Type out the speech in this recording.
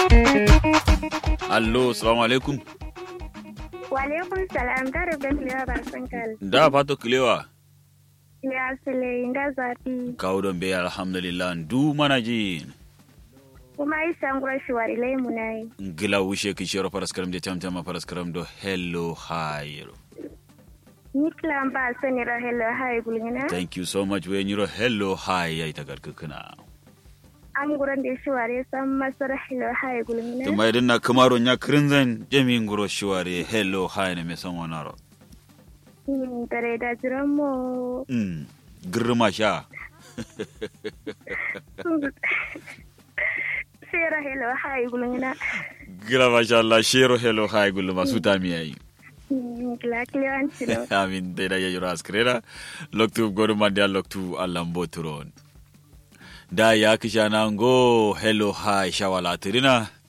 Allo, salamu alaikum. Walaikum salam da rubin liya ba sun kal. Da fato kilewa. Ya sile inda zafi. Kawo don bai alhamdulillah du mana ji. Kuma isa ngura shi wari lai mu na yi. Gila wushe ki shiro paraskaram de tamtama paraskaram do hello hi. Ni kilan ba sani ra hello hai gulgina. Thank you so much we nyiro hello hi ya ita garkukuna. Am guran da shi wari san masar hello hai gulgina. Tuma idan na kamaro nya krinzan jami nguro shiware hello hi ne me san wonaro. Hmm, Dare da jiran mu. Mm. Girma sha. Sai ra hello hai gulgina. Gila masha Allah shiro hello hi gulu masu tami yayi. Hmm, Gila kiliyan cilo. Amin dai da yayi raskrera. Loktu godu mandia loktu alambo turon. Da ya kisha nango hello hi shawala tirina.